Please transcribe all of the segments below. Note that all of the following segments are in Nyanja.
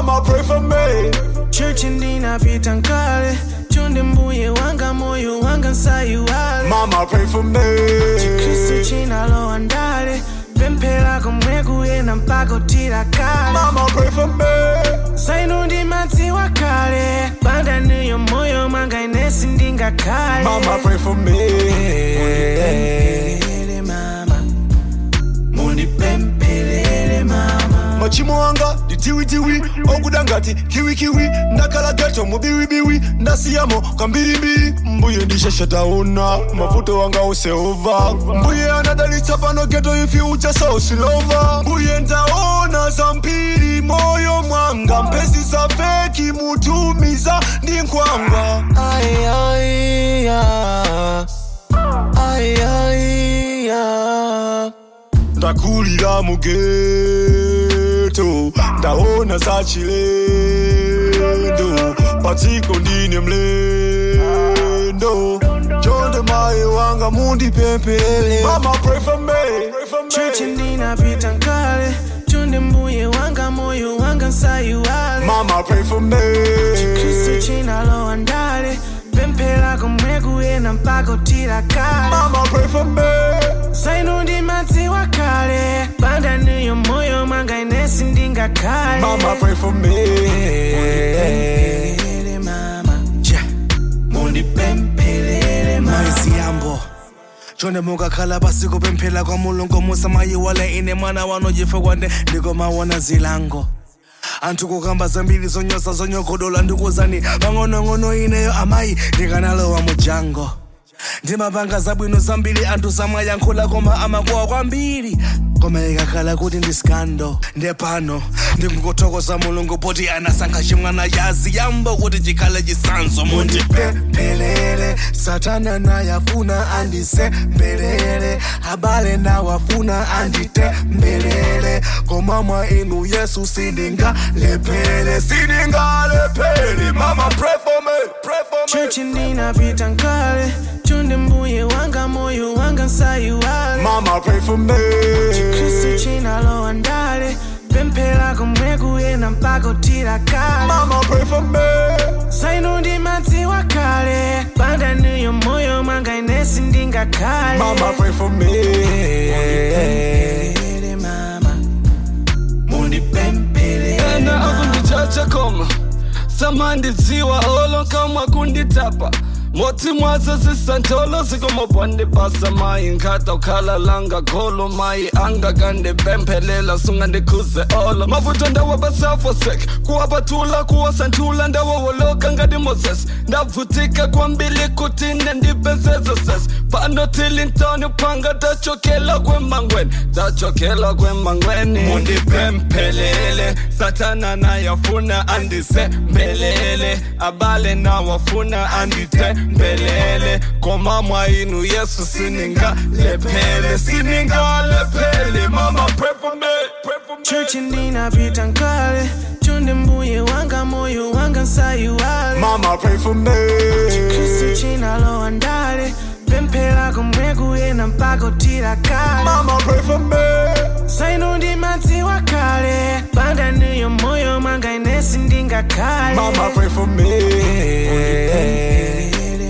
Mama, pray for me. Church ndinapita nkale chonde mbuye wanga moyo wanga nsayiwale Mama, pray for me. kristu chinalowa ndale pemphera komwe kuyena mpaka utira kale Mama, pray for me. sainu ndimadziwa kale bandaniyo moyo mwanga inesi ndingakhale Mama, pray for me. Pemphelele mama mundipemphelele mama machimo anga nditiwitiwi okuda ngati kiwikiwi ndakhala geto mubiwibiwi ndasiyamo kambirimbiri mbuye ndisheshataona mavuto wanga useova mbuye anadalitsa pano geto ifi uchasa usilova mbuye ndaona zampiri moyo mwanga mpesi za feki mutumiza ndi nkhwangwa Ay, ay, ah. Ay, ay, ah. ndakulira mugeto ndaona za chilendo patiko ndine mlendo chonde maye wanga mundipempelele mama pray for me pray for Church me ndinapita nkale chonde mbuye wanga moyo wanga nsayiwale mama pray for me kristu chinalowa ndale pemphera komwe kuyena mpaka utira kale mama pray for me sainu ndimadziwa kale bandaniyo moyo mwanga inesi ndingakhale mama pray for me Mundipemphelele mama mundipemphelele mama maisiyambo chonde mukakhala pasiko pemphera kwa mulungu musamayiwala ine mwana wano jife kwande ndikomawona zilango anthu kukamba zambiri zonyosa zonyogodola ndikuzani pang'onong'ono ineyo amayi ndikanalowa mujango ndimapanga zabwino zambiri anthu samayankhula koma amakuwa kwambiri koma ikakhala kuti ndi skando ndepano ndikungothokoza mulungu poti anasankha chimwana yazi yambo kuti chikhale chisanzo mundipemphelele satana nayafuna andisembelele abale nawafuna anditembelele koma mwa inu yesu sindingalepele sindingalepele mama pray for me pray for me Church ndinapita nkale chonde mbuye wanga moyo wanga nsayiwale mama pray for me kristu chinalowa ndale pemphera komwe kuyena mpaka utira kale mama pray for me sainu ndimadziwa kale bandaniyo moyo mwanga inesi ndingakhale mama pray for me Mundipemphelele mama mundipemphelele ena mama akundichacha koma samandidziwa olo kamwa kunditapa motsi mwazo zisantolo zikomobonde basa mayi nkhata ukhala langa kholo mayi angakandipemphelela sungandikhuze olo mavuto ndawo basafosek kuwapathula kuwasanthula ndawo woloka ngati moses ndavutika kwambili kuti nendipezeze ses pano tilintoni phanga tachokela kwemangweni tachokela kwemangweni mundipemphelele satana nayafuna andisembelele abale nawafuna anditembelele koma mwa inu yesu siningalephele siningalephele mama pray for me pray for me Church ndinapita nkale chonde mbuye wanga moyo wanga nsayiwale mama pray for me kristu chinalowa ndale pemphera komwe kuyena mpaka utira kale mama pray for me sainu ndimadziwa kale bandaniyo moyo mwanga inesi ndingakhale mama pray for me Mundipemphelele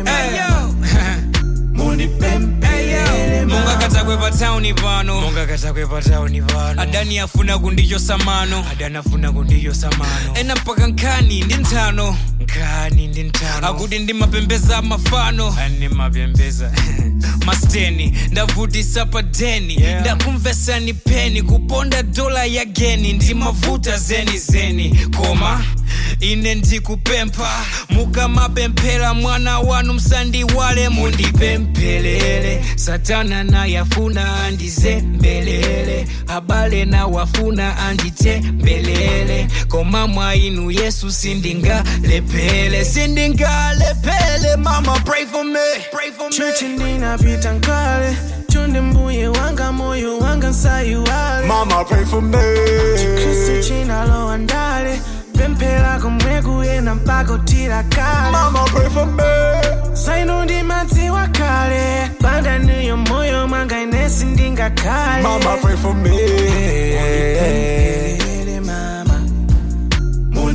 mama. Mundipemphelele mama. mungakatakwe patauni pano mungakatakwe patauni pano adani afuna kundichosa mano adani afuna kundichosa mano ena mpaka nkhani ndi nthano nkhani ndi nthano akuti ndimapembeza mafano ndimapembeza masteni ndavutisa pa deni yeah. ndakumvesani peni kuponda dola ya geni ndimavuta zeni zeni koma ine ndikupempha mukamapemphera mwana wanu msandiwale mundipemphelele satana nayafuna andizembelele abale nawafuna anditembelele koma mwa inu yesu sindingalepele sindingalepele mama pray for me pray for me Church ndinapita nkale chonde mbuye wanga moyo wanga nsayiwale mama pray for me kristu chinalowa ndale pemphera komwe kuyena mpaka utira kale mama pray for me sainu ndimadziwa kale bandaniyo moyo mwanga inesi ndingakhale mama pray for me Mundipemphelele mama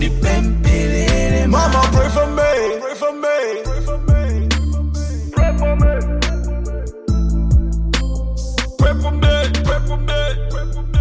pray for me, pray for me, pray for me.